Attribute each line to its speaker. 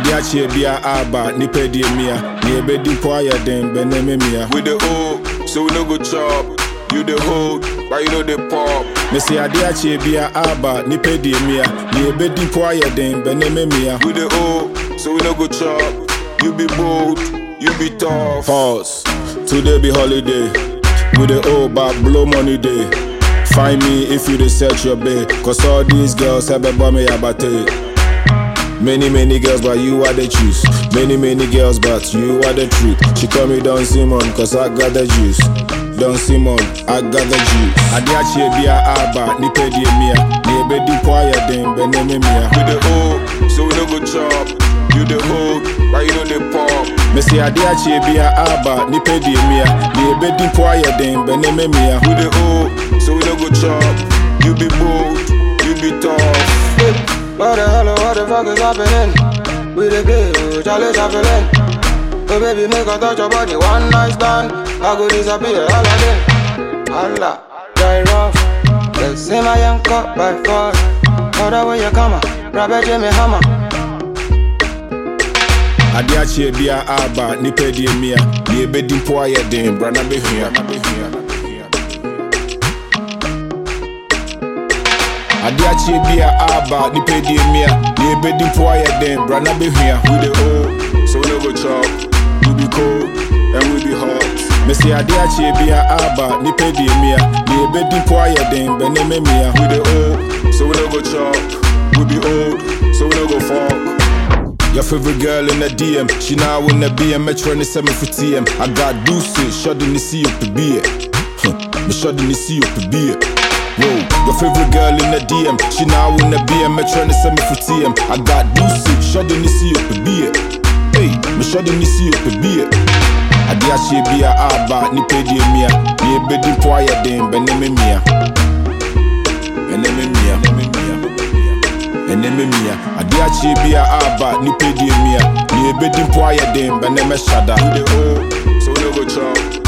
Speaker 1: ade akyɛ bia aba nipa die mia ne ɛbɛdi po ayɛ den bɛnɛ me mia
Speaker 2: We the O, so we no go chop. You the hold, but you know the pop.
Speaker 1: mese ade akyɛ bia aba nipa die mia ne ɛbɛdi po ayɛ den bɛnɛ me mia
Speaker 2: We the O, so we no go chop. You be bold, you be tough.
Speaker 1: Pause. Today be holiday. With the old back blow money day. Find me if you research your bay. Cause all these girls have a me abate. Many, many girls, but you are the choose. Many, many girls, but you are the truth. She call me Don Simon, cause I got the juice. Don Simon, I got the juice. Ade achie bia aba, nipa die mia. Ni ebedi po ayɛ den, bɛnɛ me mia.
Speaker 2: We the O, so we no go chop. You the hold, but you know the pop.
Speaker 1: Mese ade achie bia aba, nipa die mia. Ni ebedi po ayɛ den, bɛnɛ me mia.
Speaker 2: We the O, so we no go chop. You be bold, you be tough.
Speaker 3: What the hell, what the fuck is happening? We the gay, Charlie Chaplin. Oh baby, make a touch your body, one night stand. I go disappear, all of them. Allah, die rough. Let's see my young cup by force. Other way you come, Robert Jimmy Hammer.
Speaker 1: ade akyɛ bia aba nipa die mia ne ɛbɛdi mpo ayɛ den bra na bɛhua ade akyɛ bia aba nipa die mia ne ɛbɛdi mpo ayɛ den bra na bɛhua
Speaker 2: We the O, so we no go chop. You be cold, and we be hot.
Speaker 1: mese ade akyɛ bia aba nipa die mia ne ɛbɛdi mpo ayɛ den bɛne me mia
Speaker 2: We the O, so we no go chop. We be old, so we no go fuck.
Speaker 1: Your favorite girl in the DM, she now in the BM, Metro in the 7 for TM. I got deuces, shot in the sea up the beer. Huh, me shot in the sea up the beer. Whoa, your favorite girl in the DM, she now in the BM, Metro in the 7 for TM. I got deuces, shot in the sea up the beer. Hey, me shot in the sea up the beer. Ade ahyɛ bia aba nipa die mia ne ɛbɛdi mpo ayɛ den bɛne me mia ɛne me mia ɛne me mia ade akyɛ bia aba nipa die mia ne ɛbɛdi mpo ayɛ den bɛne mɛhyada
Speaker 2: We the O, so we no go chop.